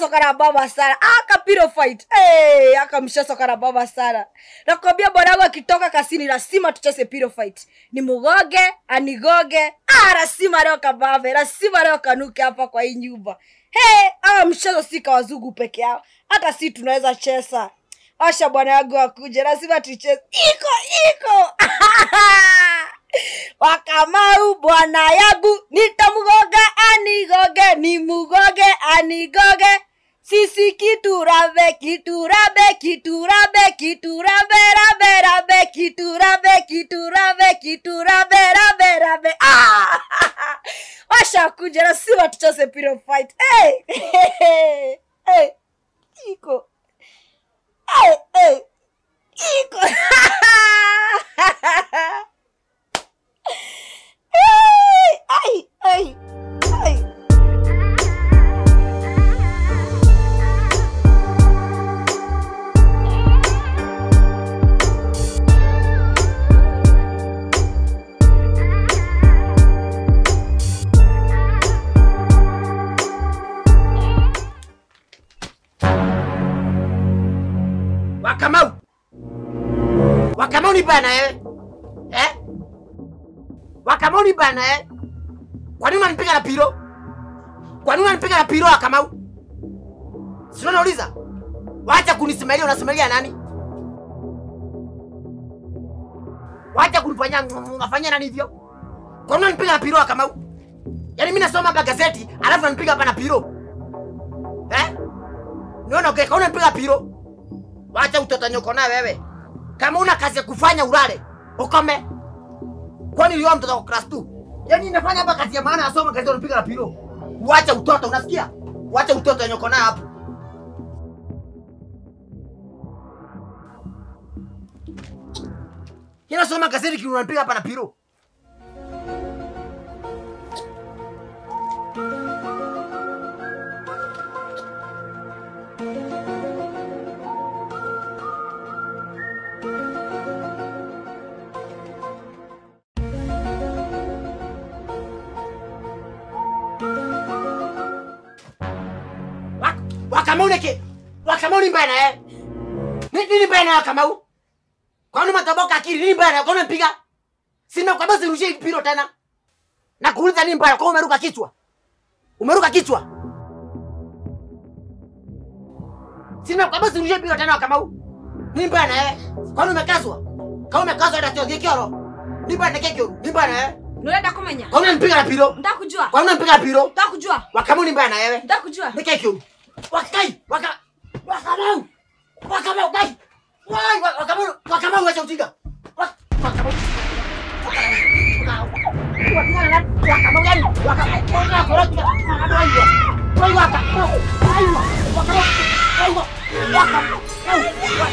mshasoka na baba sana akapiro fight hey, aka mshasoka na baba sana nakwambia bwanangu akitoka kasini lazima tucheze piro fight ni mugoge anigoge ah, lazima leo kabave lazima leo kanuke hapa kwa hii nyumba hey, awa mchezo si kwa wazungu peke yao hata si tunaweza cheza asha bwana yangu akuje lazima tucheze iko iko wakamau bwana yangu nitamgoga anigoge ni mugoge anigoge sisi kiturabe kiturabe kiturabe kiturabe rabe rabe kiturabe kiturabe kiturabe rabe rabe ah! washa kuja lazima tucheze piro fight hey! hey! hey! iko hey! hey! iko Hey! Ay, ay, ay. Wakamau. Wakamau ni bana eh? Eh? Wakamau ni bana eh? Kwa nini unanipiga na piro? Kwa nini unanipiga na piro Wakamau? Si unauliza? Wacha kunisimalia unasimalia nani? Wacha kunifanyia unafanyia nani hivyo? Kwa nini unanipiga na piro Wakamau? Yaani mimi nasoma hapa gazeti, alafu unanipiga hapa na piro. Eh? Niona okay, kwa nini unanipiga piro? Wacha utotanyoko na wewe. Kama una kazi ya kufanya ulale, ukome. Kwani leo mtoto wa class 2? Yaani inafanya hapa kazi ya maana asoma kazi unapiga na pilo. Wacha utoto unasikia? Wacha utoto nyoko na hapo. Yana soma gazeti kile unapiga hapa na pilo. Wak- Wakamau neke. Wakamau ni mbaya eh. Ni nini mbaya na Wakamau? Kwa nini matoboka akili nini mbaya? Kwa nini mpiga? Sina kwa basi rushie pilo tena. Na kuuliza nini mbaya? Kwa nini umeruka kichwa? Umeruka kichwa? Sina kwa basi rushie pilo tena Wakamau. Nini mbaya na eh? Kwa nini umekazwa? Kama umekazwa hata sio kioro. Nini mbaya na kekyo? Nini mbaya na eh? nurenda kumenya Kwa nini unanipiga na pilo? ndakujua Kwa nini unanipiga na pilo? ndakujua Wakamau ni mbaya na wewe? ndakujua Nikekyo. Wakai, waka wakamau. Wakamau kai. Wai, wa- wakamau, wakamau wacha ujinga. Wa- Wakamau. Wakamau gani? Wakamau. Wakamau koroka. Wakamau hiyo. Wai wakamau. Wai wa- wakamau. Wai wa- wakamau. Wai.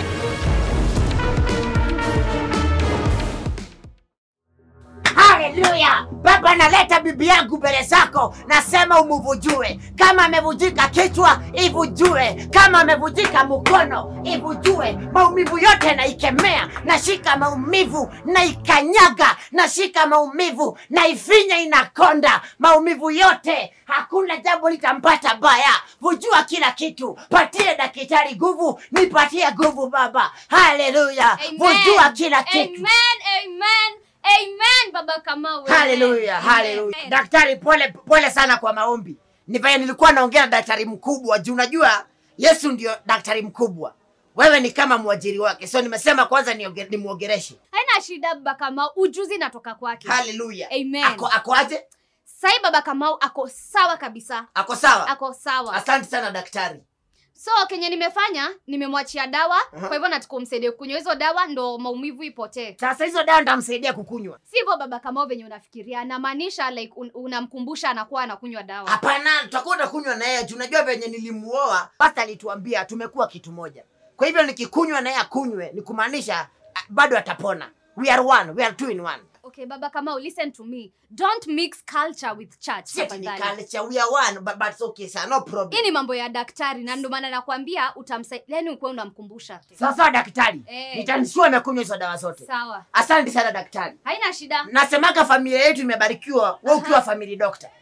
Haleluya! Baba, naleta bibi yangu mbele zako, nasema umuvujue. Kama amevujika kichwa, ivujue. Kama amevujika mkono, ivujue. Maumivu yote naikemea, nashika maumivu, naikanyaga, nashika maumivu, naifinya, inakonda. Maumivu yote, hakuna jambo litampata baya. Vujua kila kitu, patie daktari nguvu, nipatie nguvu Baba. Haleluya! Amen. Vujua kila kitu. Amen, amen, amen, Baba Kamau. amen. Haleluya, Amen. haleluya. Daktari, pole pole sana kwa maombi. Ni vile nilikuwa naongea na daktari mkubwa juu unajua Yesu ndio daktari mkubwa. Wewe ni kama mwajiri wake. So nimesema kwanza nioge- nimwogereshe. Haina shida Baba Kamau, ujuzi natoka kwake. Haleluya. Amen. Ako ako aje? Sai Baba Kamau ako sawa kabisa, Ako sawa? ako sawa. Asante sana daktari. So kenye nimefanya nimemwachia dawa, Aha. kwa hivyo nataka umsaidie kunywa hizo dawa ndo maumivu ipotee. Sasa hizo dawa nitamsaidia kukunywa. Sivyo Baba Kamau venye unafikiria, namaanisha like un, unamkumbusha anakuwa anakunywa dawa. Hapana, tutakuwa tunakunywa na yeye. juu Unajua venye nilimuoa, basi alituambia tumekuwa kitu moja. Kwa hivyo nikikunywa na yeye akunywe, ni kumaanisha ah, bado atapona. We are one, we are two in one. Okay, Baba Kamau, listen to me. Don't mix culture with church. Si ati ni tafadhali. culture, we are one, but, but it's okay, sir, no problem. hii ni mambo ya daktari na ndio maana nakwambia utamsaidia yani ukuwe unamkumbusha Sasa daktari, Eh. nitanisua amekunywa hizo dawa zote. sawa Asante sana daktari. haina shida Nasemaga familia yetu imebarikiwa, wewe ukiwa family doctor.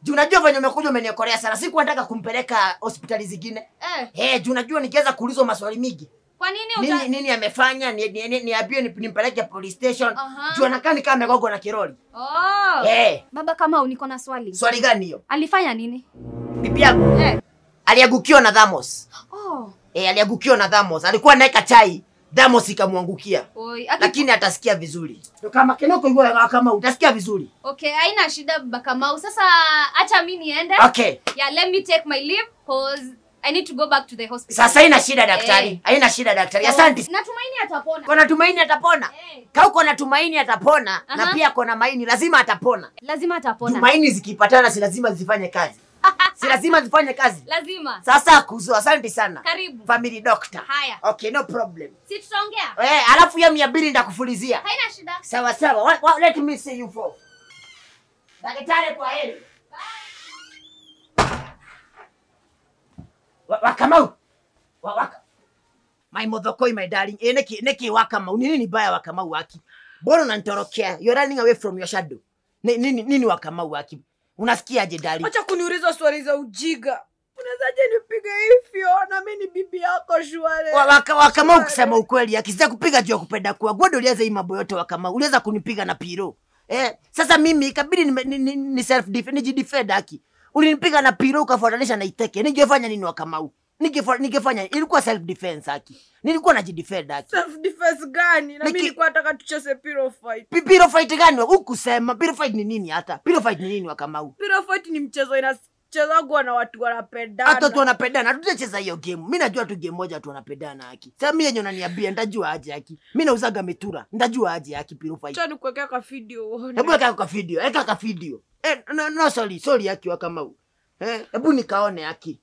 juu unajua venye umekuja umeniokolea sana siku nataka kumpeleka hospitali zingine Eh, hey, juu unajua nikiweza kuulizwa maswali mingi kwa nini uta... nini, nini amefanya ni- ni- ni- niambiwe ni, nimpeleke police station Aha. juu anakaa nikaa amegogwa na kiroli Oh. hey, Baba Kamau, niko na swali. swali gani hiyo Alifanya nini? bibi yangu Eh. aliagukiwa na dhamos Oh. hey, aliagukiwa na dhamos alikuwa anaweka chai dhamos ikamwangukia Oi, aki... lakini atasikia vizuri kama kinoko hivyo kama utasikia vizuri Okay, haina shida Baba Kamau. Sasa acha mimi niende. okay Yeah, let me take my leave cause I need to go back to the hospital. sasa haina shida daktari Eh. haina shida daktari asante Natumaini atapona. kona tumaini atapona Eh. kau kona tumaini atapona na Aha. pia kona maini lazima atapona Lazima atapona. tumaini zikipatana si lazima zifanye kazi si lazima zifanye kazi Lazima. sasa kuzo asante sana Karibu. family doctor Haya. okay no problem Si tutaongea? eh alafu ya mia mbili ndakufulizia Haina shida. sawa sawa Wa- wa- let me see you for daktari kwa heri Wa- wakamau Wa- waka my modhokoi my darling eh neki neki wakamau nini ni baya wakamau waki mbona unanitorokea you're running away from your shadow Ni- nini nini wakamau waki unasikiaje darling acha kuniuliza swali za ujiga unawezaje nipige hivyo na mi ni bibi yako shwale Wa- waka- wakamau kusema ukweli akisija kupiga juu ya kupenda kuwa gwado uliweza hii mambo yote wakamau uliweza kunipiga na piro eh, sasa mimi ikabidi nime- ni, ni, ni self def, nijidefend haki ulinipiga na piro ukafuatanisha na iteke ningefanya nini wakamau Ningefa- ningefanya ilikuwa self defense haki nilikuwa najidefend haki self defense gani na mi Niki- nilikuwa nataka tucheze piro fight Pi- piro fight gani hukusema piro fight ni nini hata piro fight ni nini wakamau piro fight ni mchezo inachezagwa na watu hata tu wanapendana wanapendana tutacheza hiyo game mi najua tu game moja tu wanapendana haki sasa mi yenye unaniambia ndajua aje haki mi nauzaga mitura ndajua aje haki piro fight cha nikuwekea ka video uone. hebu eka ka video eka ka video eh, no, no sorry sorry haki wa kamau eh, hebu nikaone haki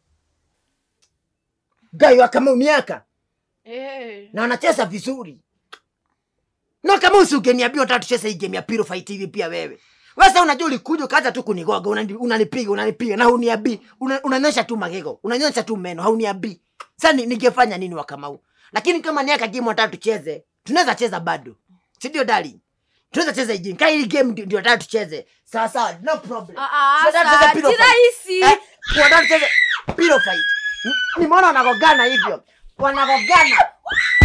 gai wa kamau ni aka Eh. na wanacheza vizuri na kama usingeniambia unataka tucheze hii game ya piro fight hivi pia wewe wasa unajua ulikuja ukaanza tu kunigoga unani- unanipiga unanipiga na huniabii una, unanyosha tu magego unanyosha tu meno hauniabii sasa ni- ningefanya nini wa kamau lakini kama ni aka game unataka tucheze tunaweza cheza bado si ndio darling tunaweza cheza hii game kama hii game ndio ndio nataka tucheze sawa sawa no problem Ah, ah, Tunataka tucheze sa- pillow si fight. rahisi. Eh, tunataka tucheze pillow fight N- nimeona wanagogana hivyo wanagogana